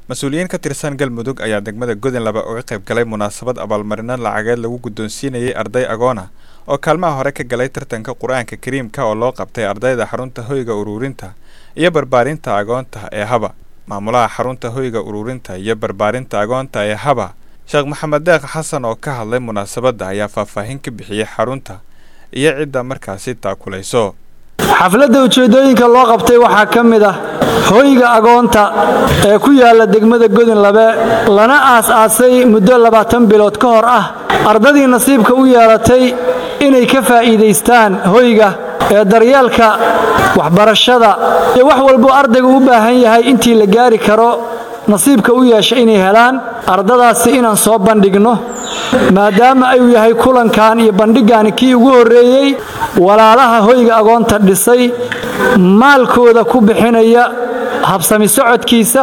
mas-uuliyiin ka tirsan galmudug ayaa degmada godin laba uga qayb galay munaasabad abaalmarino lacageed lagu guddoonsiinayay arday agoona oo kaalmaha hore ka galay tartanka qur-aanka kariimka oo loo qabtay ardayda xarunta hoyga uruurinta iyo barbaarinta agoonta ee haba maamulaha xarunta hoyga uruurinta iyo barbaarinta agoonta ee haba sheekh maxamed deeq xasan oo ka hadlay munaasabadda ayaa faahfaahin ka bixiyey xarunta iyo cidda markaasi taakulayso xafladda ujeeddooyinka loo qabtay waxaa ka mid ah hoyga agoonta ee ku yaalla degmada godin labe lana aas-aasay muddo labaatan bilood ka hor ah ardadii nasiibka u yeelatay inay ka faa'iidaystaan hoyga ee daryeelka waxbarashada iyo wax walbuu ardaygu u baahan yahay intii la gaari karo nasiibka u yeesha inay helaan ardadaasi inaan soo bandhigno maadaama ayuu yahay kulankan iyo bandhigani kii ugu horreeyey walaalaha hoyga agoonta dhisay maalkooda ku bixinaya habsami socodkiisa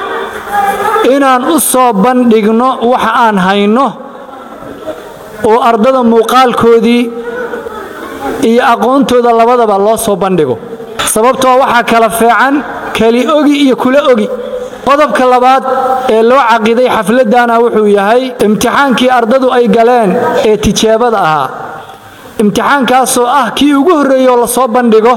inaan u soo bandhigno waxa aan hayno oo ardada muuqaalkoodii iyo aqoontooda labadaba loo soo bandhigo sababtoo waxaa kala feecan keli ogi iyo kula ogi qodobka labaad ee loo caqiday xafladana wuxuu yahay imtixaankii ardadu ay galeen ee tijaabada ahaa imtixaankaasoo ah kii ugu horreeyey oo lasoo bandhigo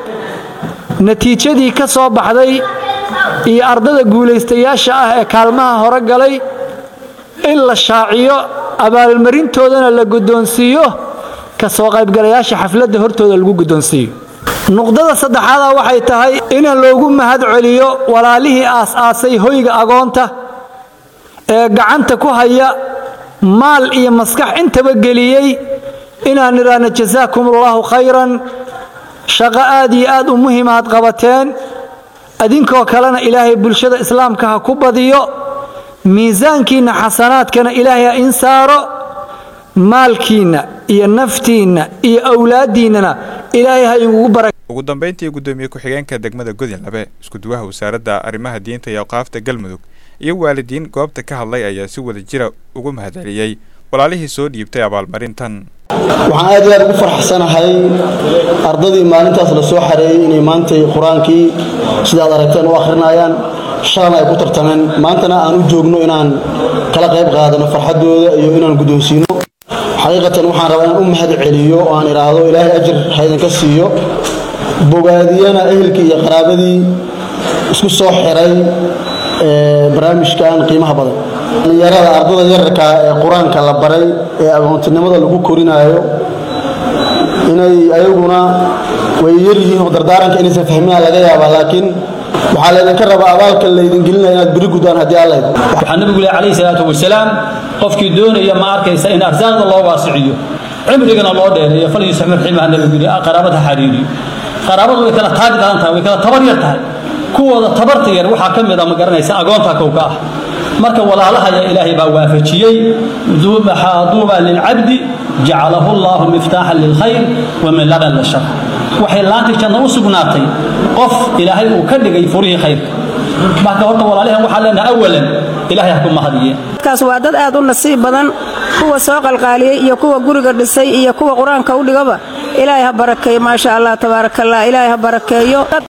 natiijadii ka soo baxday iyo ardada guulaystayaasha ah ee kaalmaha hore galay in la shaaciyo abaalmarintoodana la guddoonsiiyo ka soo qaybgalayaasha xafladda hortooda lagu guddoonsiiyo nuqdada saddexaada waxay tahay in loogu mahad celiyo walaalihii aas-aasay hoyga agoonta ee gacanta ku haya maal iyo maskax intaba geliyey inaan idhaahno jasaakum allaahu khayran shaqo aad iyo aad u muhimaad qabateen adinkoo kalena ilaahay bulshada islaamka ha ku badiyo miisaankiinna xasanaadkana ilaahay ha in saaro maalkiinna iyo naftiinna iyo awlaaddiinnana ilaahay ha ingugu bara ugu dambayntii guddoomiye ku-xigeenka degmada godin labe iskuduwaha wasaaradda arrimaha diinta iyo awqaafta galmudug iyo waalidiin goobta ka hadlay ayaa si wada jira ugu mahadceliyey walaalihii soo dhiibtay abaalmarintan waxaan aad iyo aad ugu farxsanahay ardadii maalintaas la soo xareeyey inay maantay qur-aankii sidaad aragteen u akhrinayaan shalana ay ku tartameen maantana aan u joogno inaan kala qayb qaadano farxaddooda iyo inaan guddoonsiino xaqiiqatan waxaan rabaa inaan u mahad celiyo oo aan idhaahdo ilaahay ajir haydinka siiyo bogaadiyana ehelkii iyo qaraabadii isku soo xiray barnaamijkan qiimaha badan dhallinyarada ardada yararka ee qur-aanka la baray ee agoontinimada lagu korinaayo inay ayaguna way yaryihiin oo dardaaranka inaysan fahminaa laga yaabaa laakiin waxaa laydinka rabaa abaalka laydin gelinaya inaad beri guddaan haddii allayd waxaa nabigu leh calayhi salaatu wasalaam qofkii doonaya ma arkaysa in arsaaqda loo waasiciyo cimrigana loo dheereeyo falyusaxmir ximaha nabigu yidhi qaraabada xariiriyo qaraabadu way kala taagi daran tahay way kala tabar yar tahay kuwooda tabarta yar waxaa ka mid a ma garanaysa agoonta kowka ah marka walaalahaya ilaahay baa waafajiyey duuba lilcabdi jacalahu allaahu miftaaxan lilkhayr wa min laban lishar waxay laantii janno u sugnaatay qof ilaahay uu ka dhigay furihii khayrka marka horta walaalihan waxaa leenaha awalan ilahay ha ku mahadiye kaas waa dad aad u nasiib badan kuwa soo qalqaaliyey iyo kuwa guriga dhisay iyo kuwa qur-aanka u dhigaba ilaahay ha barakeeyo maasha allah tabaarakallah ilaahay ha barakeeyo